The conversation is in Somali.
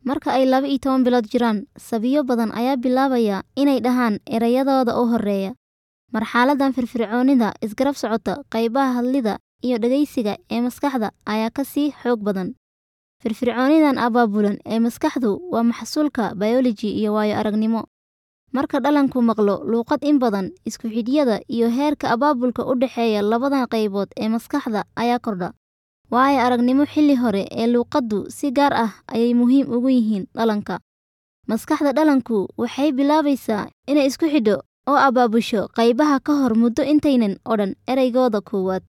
Marka ay laba iyo toban bilood jiraan, sabiyo badan ayaa bilaabaya inay dhahaan erayadooda u horreeya. Marxaladdan firfircoonida isgarab socota, qaybaha hadlida iyo dhageysiga ee maskaxda ayaa ka sii xoog badan. Firfircoonidan abaabulan ee maskaxdu waa maxsuulka biology iyo waayo-aragnimo. Marka dhallaanku maqlo luqad in badan, isku xidhyada iyo heerka abaabulka u dhexeeya labadan qaybood ee maskaxda ayaa kordha. Waayo-aragnimo xilli hore ee luqaddu si gaar ah ayay muhiim ugu yihiin dhallaanka. Maskaxda dhallaanku waxay bilaabaysaa inay isku xidho oo abaabusho qaybaha ka hor muddo intaynan odhan eraygooda koowaad.